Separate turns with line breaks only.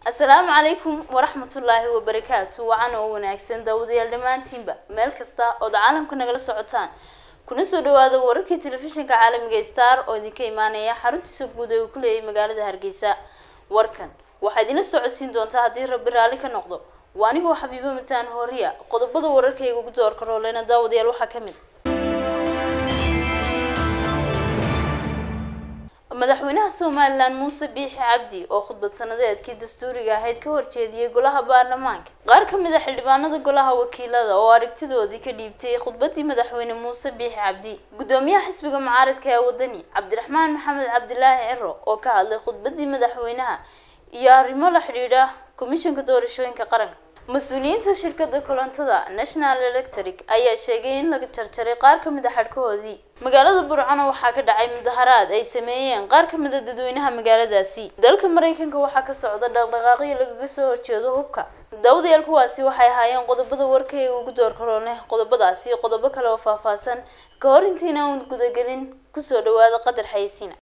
asalaamu calaykum waraxmatullaahi wabarakaatu wacan oo wanaagsan daawadayaal dhammaantiinba meel kasta ood caalamka nagala socotaan kuna soo dhawaada wararkii telefishinka caalamiga star oo idinka imaanaya xaruntiisa guud ee uu ku leeyahay magaalada hargeysa warkan waxaa idinla socodsiin doontaa haddii rabbi raalli ka noqdo waa anigoo xabiibo mataan hooriya qodobada wararkayga ugu doorka rooleyna daawadayaal waxaa ka mid madaxweynaha somalilan muuse biixi cabdi oo khudbad sanadeedkii dastuuriga ahayd ka horjeediyey golaha baarlamaanka qaar ka mid a xildhibaanada golaha wakiilada oo aragtidoodii ka dhiibtay khudbadii madaxweyne muuse biixi cabdi gudoomiyaha xisbiga mucaaradka ee wadani cabdiraxmaan maxamed cabdilaahi ciro oo ka hadlay khudbadii madaxweynaha iyo arrimo la xidhiidha komishanka doorashooyinka qaranka mas-uuliyiinta shirkada korontada national electric ayaa sheegay in laga jarjaray qaar ka mid a xadhkahoodii magaalada burcano waxaa ka dhacay mudaharaad ay sameeyeen qaar ka mid a dadweynaha magaaladaasi dalka mareykanka waxaa ka socda dhaqdhaqaaqyo lagaga soo horjeedo hubka daawadayaal kuwaasi waxay ahaayeen qodobada warkayga ugu doorkaroone qodobadaasi qodobo kale oo faahfaahsan ka hor intiina uun gudagelin kusoo dhawaada qadar xaysiina